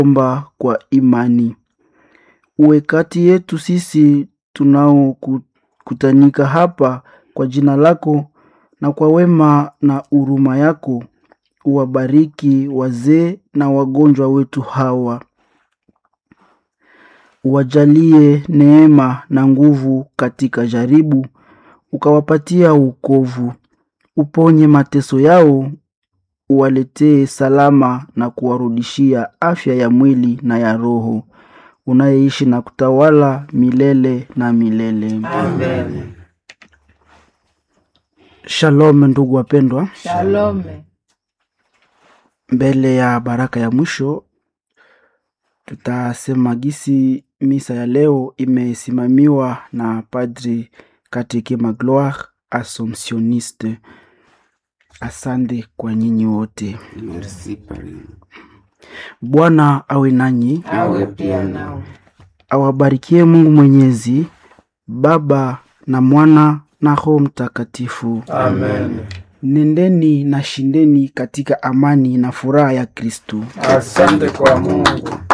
omba kwa imani. Uwe kati yetu sisi tunaokutanika hapa kwa jina lako na kwa wema na huruma yako uwabariki wazee na wagonjwa wetu hawa, uwajalie neema na nguvu katika jaribu, ukawapatia wokovu, uponye mateso yao, uwaletee salama na kuwarudishia afya ya mwili na ya roho, unayeishi na kutawala milele na milele. Amen. Shalom ndugu wapendwa. Shalome. Mbele ya baraka ya mwisho tutasema gisi misa ya leo imesimamiwa na Padri Kateke Magloire Assomptioniste. Asante kwa nyinyi wote. Merci Pari. Bwana awe nanyi, Awe pia nawe. awabarikie Mungu Mwenyezi, Baba na Mwana na Roho Mtakatifu. Amen. Nendeni na shindeni katika amani na furaha ya Kristu. Asante kwa Mungu.